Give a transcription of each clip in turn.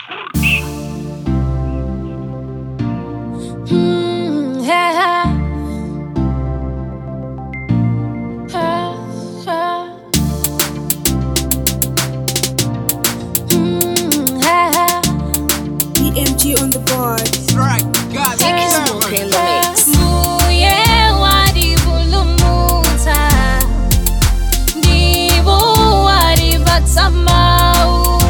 Mm, yeah. Ah, ah. Mm, yeah. BMG on the board. Right, God, Mbuye wadivulumuta, ndivo wadivatsamau.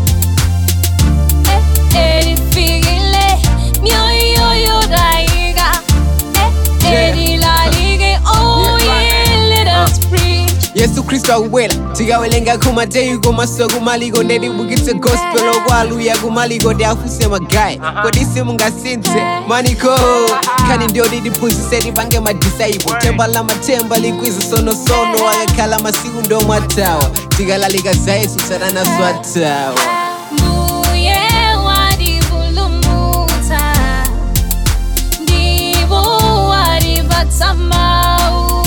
Eh, edifikile, mioyo yodaiga. Eh, Yeah. edilalige, oh yeah, let us preach. yesu kristu akubwera tikawelenga kumateyu komaso kumaliko ndedibukitse gospel okwaluya kumaliko ndi afuse magayi kodi simungasinthe maniko khani ndiyo didiphunzise tipange madisaipo themba la mathemba likwizi sonosono akakhala masiku ndomwatawa tikalalika za yesu satanaso atawa Mbuye wadivulumuta, ndivo wadivatsamau.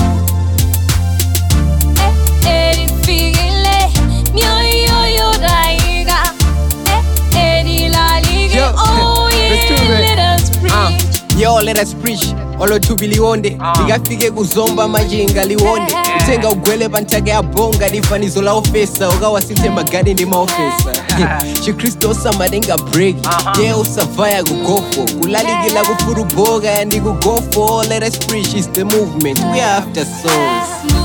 Eh, edifikile, mioyo yodaiga. Eh, edilalige, Yo, oh let's do yeah, it. let us Uh, preach. yo let us preach olotubi liwonde likafike kuzomba majinga liwonde kutenga ugwele pa nthaka ya bonga difanizo la ofesa ukawasinthe magadi ndi maofesa chikristu osamatenga breki ye usavaya kugofo kulalikila kufuruboka ndi kugofo let us preach is the movement we are after souls